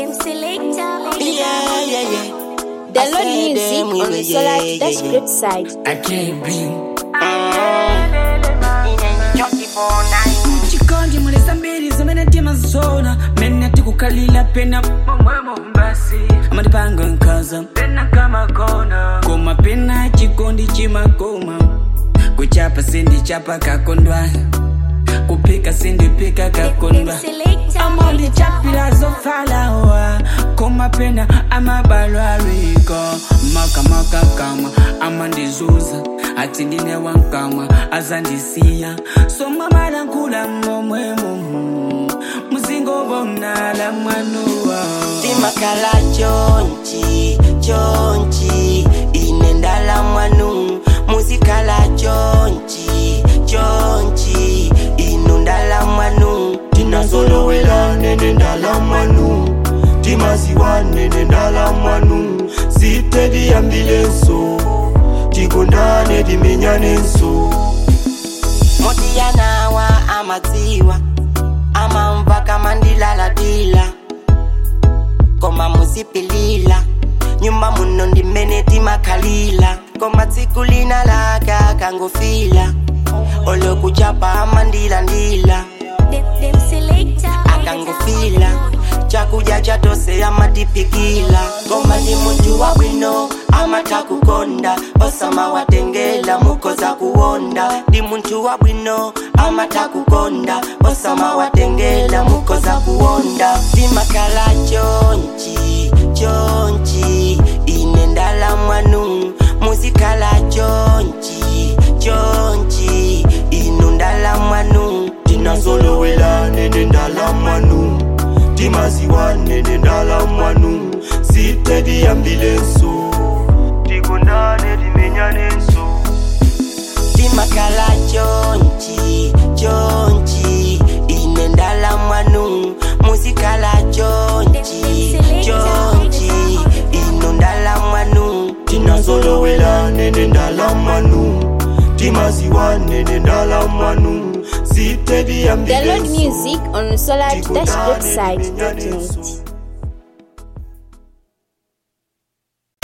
Them selector. Yeah, yeah, yeah. Download I said music them we on were- the yeah, Solar yeah, Dash yeah. Script site. I can't be. chikondi mulesa mbiri zimene timazona mene tikukalila pena momwemo basi amatipanga nkhaza pena kamakona koma pena chikondi chimakoma kuchapa sindichapa kakondwa kuphika sindipika kakondwa Them selector. amandichapira zofalawa koma pena amabalwaliko makamakakama amandizuza ati ndine wankama azandisiya somamalankula momwemo muzingobomnala mwanuwa timakala chonchi chonchi ine ndala mwanu muzikala chonchi chonchi inu ndala mwanu tinazolowela nene ndala mwanu timaziwa nene ndala mwanu sitediyambilenso tikondane timenyanenso motiyanawa amadziwa amamva kamandilalatila koma muzipilila nyumba muno ndimene timakhalila koma tsiku lina laka kangofila olokuchapa amandilandila Them them selector. akangofila chakudya chatose amatipikila koma ndi munthu wabwino amatha kukonda osamawatengela mukoza kuwonda ndi munthu wabwino amatha kukonda osamawatengela mukoza kuwonda timakhala chonchi chonchi ine ndala mwanu muzikhala chonchi chonchi inu ndala mwanu tinazolowela nene ndala mwanu timaziwa nene ndala mwanu sitediyambilenso tikondane timenyanenso timakhala chonchi chonchi ine ndala mwanu muzikhala chonchi chonchi inu ndala mwanu tinazolowela nene ndala mwanu timaziwa nene ndala mwanu Download sitediyambilenso music on Solar Dash Script site.